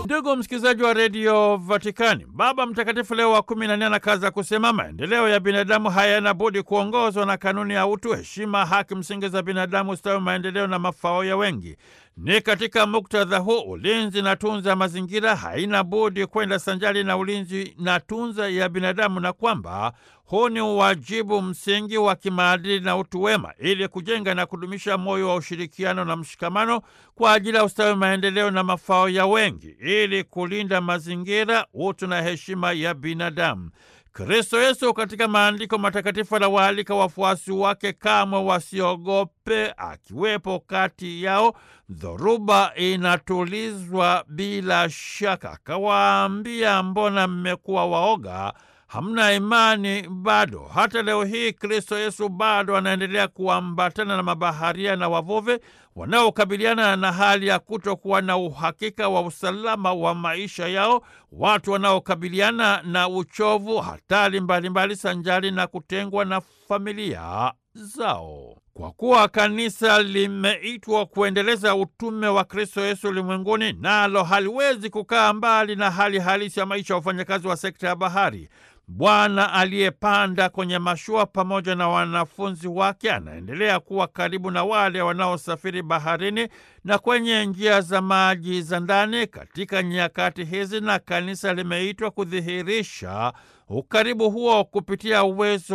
Ndugu msikilizaji wa redio Vatikani, Baba Mtakatifu Leo wa kumi na nne anakaza kusema maendeleo ya binadamu hayana budi kuongozwa na kanuni ya utu, heshima, haki msingi za binadamu, ustawi, maendeleo na mafao ya wengi. Ni katika muktadha huu ulinzi na tunza ya mazingira haina budi kwenda sanjari na ulinzi na tunza ya binadamu, na kwamba huu ni uwajibu msingi wa kimaadili na utu wema, ili kujenga na kudumisha moyo wa ushirikiano na mshikamano kwa ajili ya ustawi, maendeleo na mafao ya wengi, ili kulinda mazingira, utu na heshima ya binadamu. Kristo Yesu katika maandiko matakatifu anawaalika wafuasi wake kamwe wasiogope, akiwepo kati yao. Dhoruba inatulizwa bila shaka. Akawaambia, mbona mmekuwa waoga? Hamna imani bado? Hata leo hii Kristo Yesu bado anaendelea kuambatana na mabaharia na wavuvi wanaokabiliana na hali ya kutokuwa na uhakika wa usalama wa maisha yao, watu wanaokabiliana na uchovu, hatari mbalimbali, sanjari na kutengwa na familia zao. Kwa kuwa kanisa limeitwa kuendeleza utume wa Kristo Yesu ulimwenguni, nalo haliwezi kukaa mbali na hali halisi ya maisha ya wafanyakazi wa sekta ya bahari. Bwana aliyepanda kwenye mashua pamoja na wanafunzi wake anaendelea kuwa karibu na wale wanaosafiri baharini na kwenye njia za maji za ndani katika nyakati hizi, na kanisa limeitwa kudhihirisha ukaribu huo kupitia uwezo